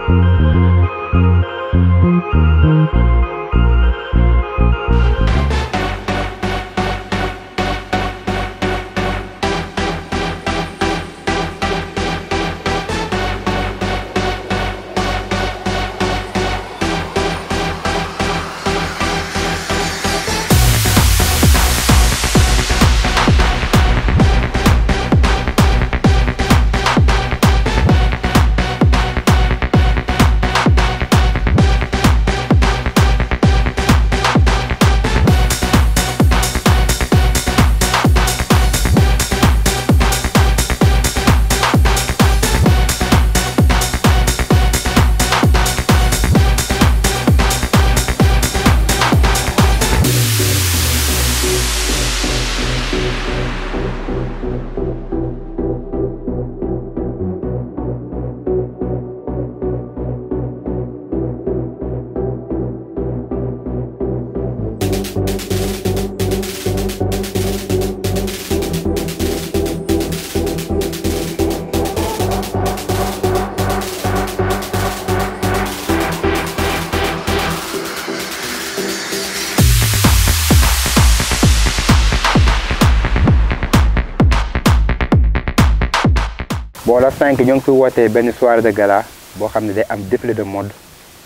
bon la cinq ñoo ngi fi wootee benn soirée de gala boo xam ne day am défilé de mode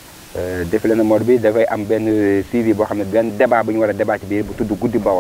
défilé de mode bi dafay am benn suivi boo xam ne benn débat bu ñu war a débat ci biir bu tudd guddi bawol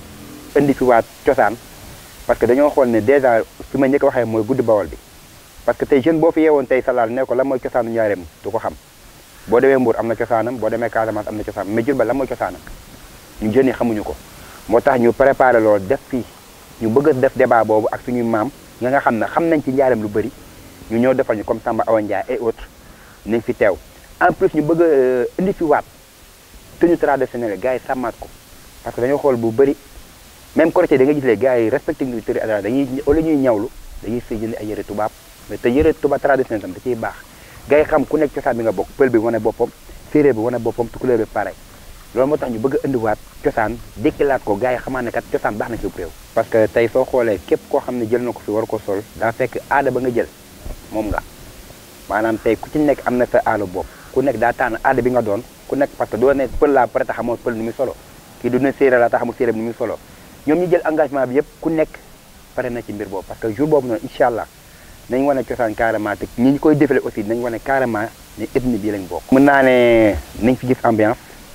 indi fi waat cosaan parce que dañoo xool ne dèjà fi ma njëkk waxee mooy guddi bawol bi parce que tey jeune boo fi yeewoon tey salaal ne ko lan mooy cosaanu njaareem du ko xam boo demee Mbour am na cosaanam boo demee Casamance am na cosaanam mais Diourbel lan mooy cosaanam ñu jeunes yi xamuñu ko moo tax ñu préparé loolu def fii ñu bëgg a def débat boobu ak suñuy maam nga nga xam ne xam nañ ci njaareem lu bëri ñu ñëw defal ñu comme Samba Awa Ndiaye et autres nañ fi teew en plus ñu bëgg a indi fi waat tenue traditionnelle gars yi sàmmaat ko parce que dañoo xool bu bëri même Korité da nga gis les gars yi respecté ñu tëri adara dañuy wala ñuy ñawlu dañuy sëy jënd ay yëre tubaab mais te yëre tubaab traditionnel tam da ciy baax gars yi xam ku nekk cosaan bi nga bokk pël bi wane boppam séeréer bi wane boppam tukulóor bi pareil loolu moo tax ñu bëgg a indiwaat cosaan dékkilaat ko gars yi xamaa ne kat cosaan baax na ci réew parce que tey soo xoolee képp koo xam ne jël na ko fi war ko sol daa fekk aada ba nga jël moom nga maanaam tey ku ci nekk am na sa aada bopp ku nekk daa tànn aada bi nga doon ku nekk parce que doo ne pël laa pare tax xamoo pël ni muy solo kii du ne séeréer laa tax xamul séeréer ni muy solo ñoom ñu jël engagement bi yëpp ku nekk pare na ci mbir boobu parce que jour boobu noonu incha allah nañ wane cosaan carrément te ñi ñu koy défilé aussi nañ wane carrément ne ethnie bii lañ bokk mën naa ne nañ fi gis ambiance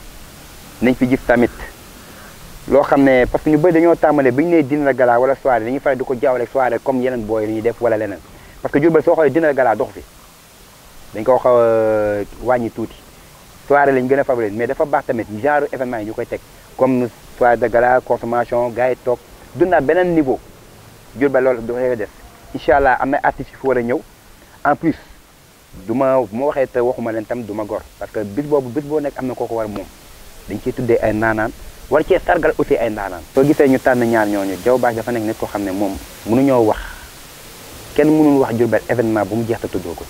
nañ fi gis tamit loo xam ne parce que ñu bëri dañoo tàmbale bi ñu nee dîner de gala wala soirée dañuy faral di ko jaawale soirée comme yeneen booy dañuy def wala leneen parce que Diourbel soo xoolee dîner de gala dox fi dañ ko xaw a wàññi tuuti soirée lañ gën a favoriser mais dafa baax tamit genre événement yi ñu koy teg comme soirée de gala consommation gars yi toog dundaat beneen niveau Diourbel loolu dafay def incha allah am na artistes yu fi war a ñëw en plus du ma bu ma waxee te waxuma leen tam du ma gor parce que bis boobu bis boo nekk am na koo ko war moom dañ ciy tuddee ay naanaan war cee sargal aussi ay naanaan soo gisee ñu tànn ñaar ñooñu Diaw Bache dafa nekk nit koo xam ne moom mënuñoo wax kenn mënul wax Diourbel événement bu mu jeex te tuddoo ko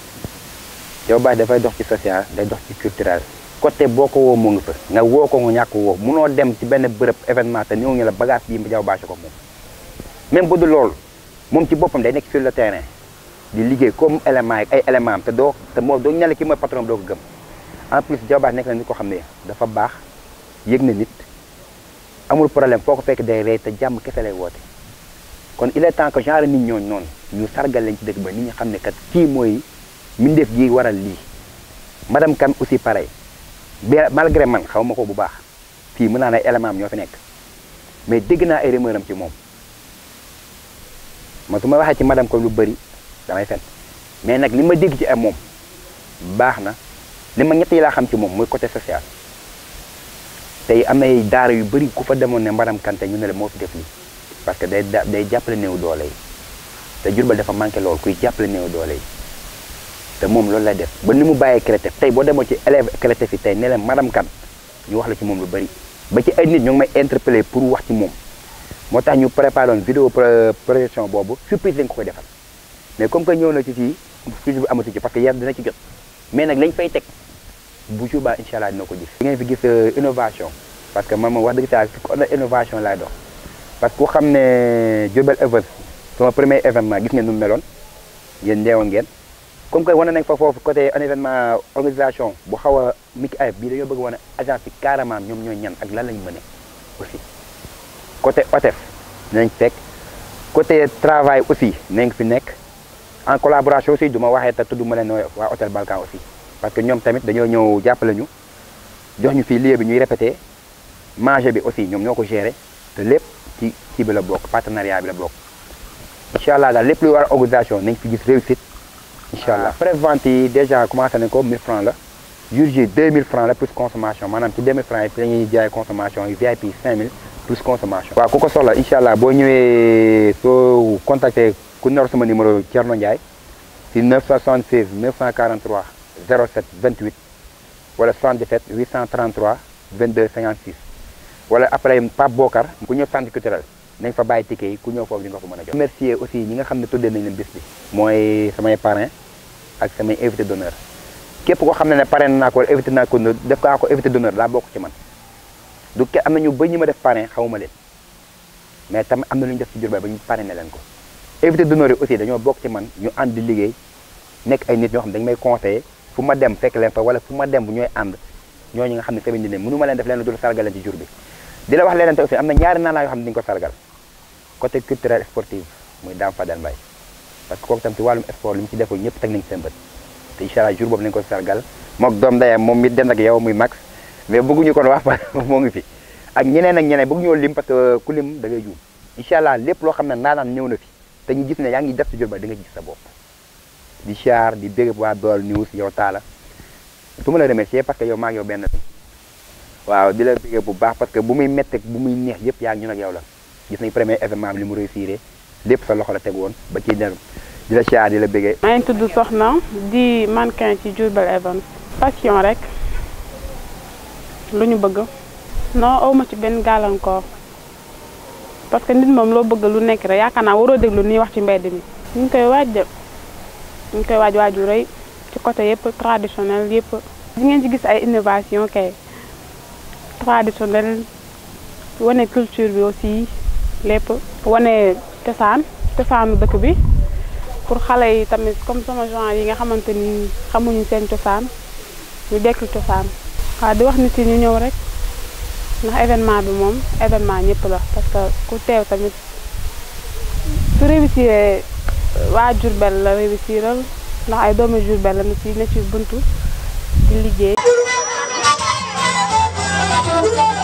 ci Diaw Bache dafay dox ci social day dox ci culturel côté boo ko woo mu ngi fa nga woo ko nga ñàkk woo munoo dem ci benn bërëb événement te ñëw ñu la bagage yi Diaw Bache ko moom même bu dul loolu moom ci boppam day nekk sur le terrain di liggéey comme élément yi ay élément am te doo te moo doo ñale ki mooy patron doo ko gëm en plus Diaw Bache nekk na nit ko xam ne dafa baax yëg na nit amul problème foo ko fekk day rey te jàmm kese lay woote kon il est temps que genre nit ñooñu noonu ñu sargal leen ci dëkk ba nit ñi xam ne kat kii mooy mbindeef gi waral lii madame Kane aussi pareil bien malgré man xaw ma ko bu baax fii mën naa ne élément am ñoo fi nekk mais dégg naa ay rumeur am ci moom man su ma waxee ci madame Kane lu bëri damay fen mais nag li ma dégg ci ay moom baax na li ma ñett yi laa xam ci moom mooy côté social tey am nay daara yu bëri ku fa demoon ne madame Kane ñu ne la moo fi def lii parce que day day jàppale néew doole yi te Diourbel dafa manqué loolu kuy jàppale néew doole yi te moom loolu lay def ba ni mu bàyyee CRETEF tey boo demoo ci élève CRETEF yi tey ne leen madame Kane ñu wax la ci moom lu bëri ba ci ay nit ñoo ngi may interpellé pour wax ci moom moo tax ñu préparé woon vidéo projection boobu surprise lañ ko koy defal mais comme que ñëw na ci fii surprise bi amatu ci parce que yar dina ci jot mais nag lañ fay teg bu jour ba incha allah dina ko gis. di ngeen fi gis innovation parce que man moom wax dëgg saa fi ko innovation laay dox parce que ku xam ne Diourbel Events sama premier événement gis ngeen nu mu meloon yéen ndeewoon ngeen comme que wane nañ fa foofu côté un événement organisation bu xaw a miki ayib bii dañoo bëgg wane agence bi carrément ñoom ñooy ñan ak lan lañ mëne aussi côté OTEF nañ fekk côté travail aussi nañ fi nekk en collaboration aussi du ma waxee te tudd ma leen waa hôtel Balkan aussi parce que ñoom tamit dañoo ñëw jàppale ñu jox ñu fii lieu bi ñuy répété manger bi aussi ñoom ñoo ko gérer te lépp ci kii bi la bokk partenariat bi la bokk incha allah daal lépp luy war organisation nañ fi gis réussite incha allah prévente yi déjà commencé nañ ko 1000 francs la jour J 2000 francs la plus consommation maanaam ci 2000 francs yi fi la ñuy jaay consommation yi VIP 5000 plus consommation waaw ku ko soxla incha allah boo ñëwee soo contacté ku nar sama numéro Thierno Ndiaye si 976 943 07 28 wala 77 833 22 56 wala après Pape Bokar ku ñëw centre culturel nañ fa bàyyi ticket yi ku ñëw foofu di nga ko mën a jot remercier aussi ñi nga xam ne tuddee nañ leen bis bi mooy samay parrain ak samay invité d'honneur képp koo xam ne ne parrain naa ko wala invité naa ko def kaa ko invité d'honneur daa bokk ci man du ke am na ñu ba ñu ma def parrain xawuma leen mais tamit am na lu ñu def ci Diourbel ba ñu parrainé leen ko invité d'honneur yi aussi dañoo bokk ci man ñu ànd di liggéey nekk ay nit ñoo xam ne dañu may conseillé fu ma dem fekk leen fa wala fu ma dem bu ñooy ànd ñooñu nga xam ne tamit ne mënu ma leen def leen lu dul sargal leen ci jour bi di la wax leneen te aussi am na ñaari naanaa yoo xam ne dañu ko sargal côté culturel sportif muy Dame Fadel Mbaye parce que kooku tam ci wàllum sport li mu ci deful ñëpp teg nañ seen bët te incha allah jour boobu nañu ko sargal mook doom ndeyam moom mi den ak yow muy max mais bëgguñu kon wax moo ngi fi ak ñeneen ak ñeneen bëgguñoo lim parce que ku lim da ngay juum incha allah lépp loo xam ne naanaan ñëw na fi te ñu gis ne yaa ngi def ci Diourbel di nga gis sa bopp di char di bégg waa Baol News yow taala su ma la remercier parce que yow maa ngi yow benn waaw di la bégg bu baax parce que bu muy métti bu muy neex yëpp yaa ngi ñun ak yow la gis nañ premier événement bi li mu réussir lépp sa loxo la teg woon ba ci der di la char di la béggee maa ngi tudd Soxna di mannequin ci Diourbel Events passion rek lu ñu bëgg non awma ci benn gàllankoor parce que nit moom loo bëgg lu nekk rek yaakaar naa waroo déglu nii wax ci mbedd mi ñu ngi koy waaj de ñu ngi koy waaj waaju rëy ci côté yëpp traditionnel yëpp di ngeen ci gis ay innovation kay traditionnel wane culture bi aussi lépp wane cosaan cosaanu dëkk bi pour xale yi tamit comme sama genre yi nga xamante ni xamuñu seen cosaan ñu dekkil cosaan waaw di wax nit yi ñu ñëw rek ndax événement bi moom événement ñëpp la parce que ku teew tamit su réussir waa Diourbel la réussiral ndax ay doomu Diourbel la na ci ne ci buntu di liggéey